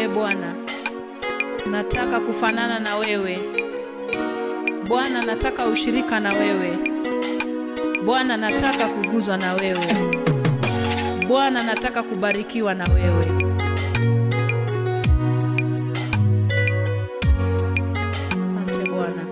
Bwana, nataka kufanana na wewe Bwana, nataka ushirika na wewe Bwana, nataka kuguzwa na wewe Bwana, nataka kubarikiwa na wewe. Asante Bwana.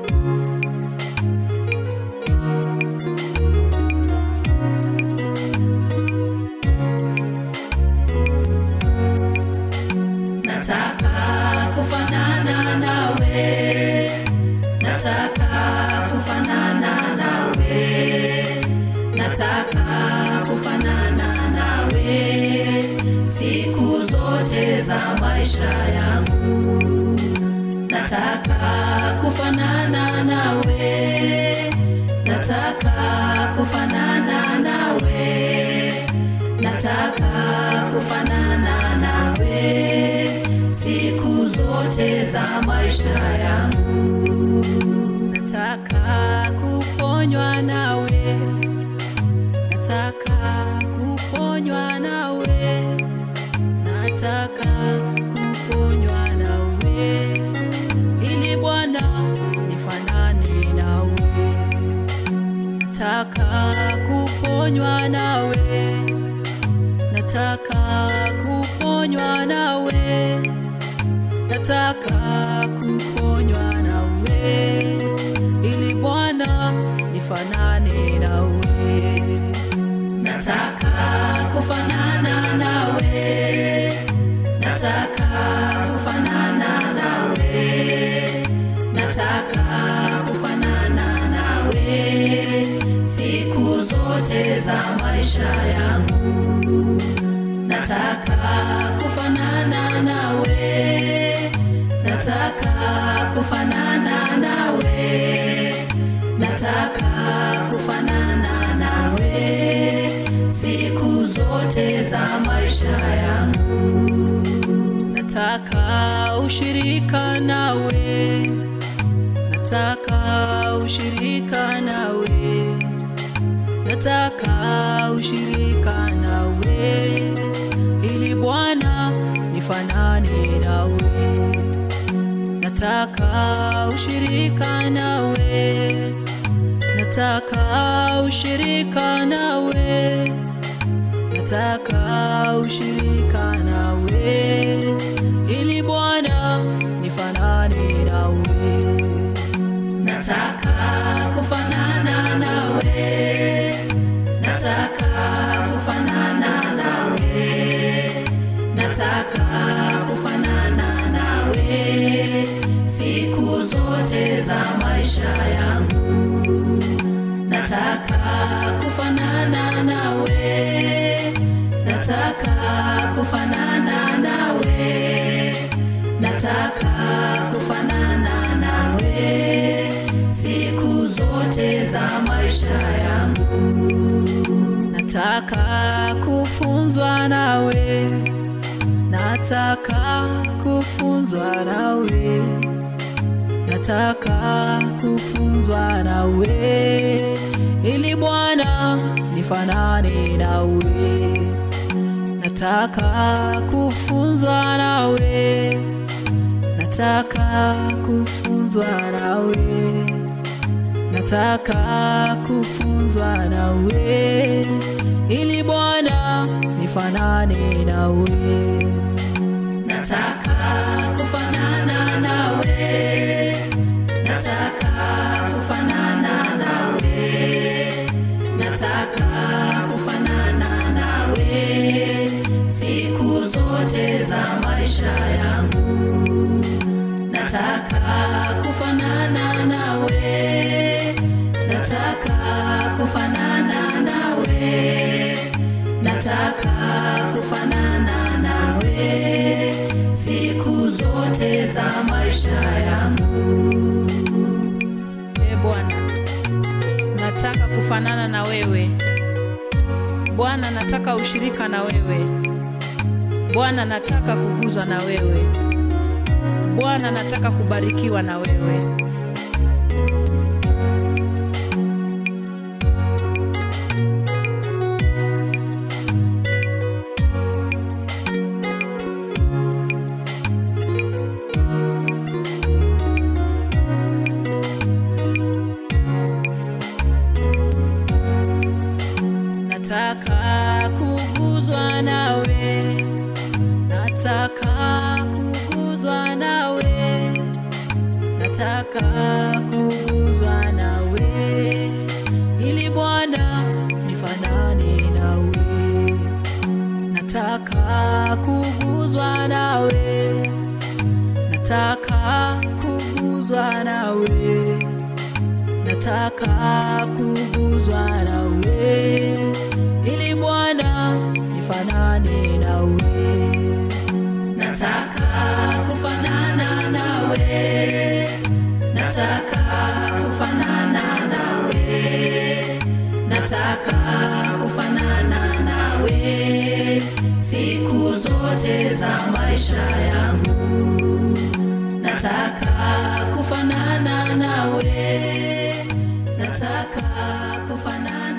Nataka kufanana nawe, nataka kufanana nawe, nataka kufanana nawe siku zote za maisha yangu. Nataka kufanana nawe, nataka kufanana nawe, nataka kufanana nawe siku zote za maisha yangu. Nataka kuponywa nawe, nataka kuponywa nawe, nataka kuponywa nawe, ili Bwana nifanane nawe. Nataka kuponywa nawe, nataka kuponywa nawe, nataka kuponywa nawe, ili Bwana nifanane nawe. Nataka kufanana nawe, nataka kufanana nawe, nataka kufanana nawe siku zote za maisha yangu. Nataka kufanana nawe, nataka kufanana nawe, nataka kufanana nawe siku zote za maisha yangu. Nataka ushirika nawe, nataka ushirika nawe, nataka ushirika nawe, ili Bwana nifanane nawe. Nataka ushirika nawe, nataka ushirika nawe, nataka ushirika nawe, ili Bwana nifanane nawe. Nataka kufanana nawe, nataka kufanana nawe, nataka kufanana nawe siku zote za maisha yangu. Nataka kufanana nawe, nataka kufanana nawe, nataka kufanana nawe siku zote za maisha yangu. Nataka kufunzwa nawe, nataka kufunzwa nawe, nataka kufunzwa nawe, ili Bwana nifanane nawe. Nataka kufunzwa nawe, nataka kufunzwa nawe, nataka kufunzwa nawe, ili Bwana nifanane nawe. Nataka kufanana nawe, nataka kufanana nawe, nataka kufanana nawe siku zote za maisha yangu. Nataka kufanana nawe, nataka kufanana nawe, nataka kufanana nawe siku zote za maisha yangu. E Bwana, nataka kufanana na wewe Bwana, nataka ushirika na wewe Bwana, nataka kuguzwa na wewe Bwana, nataka kubarikiwa na wewe. nataka kuguzwa nawe, nataka kuguzwa nawe, nataka kuguzwa nawe, ili Bwana nifanane nawe, nataka kuguzwa nawe, nataka kuguzwa nawe nataka kuguzwa nawe, ili Bwana nifanane nawe. nataka kufanana nawe, nataka kufanana nawe, nataka kufanana nawe siku zote za maisha yangu, nataka kufanana nawe, nataka kufanana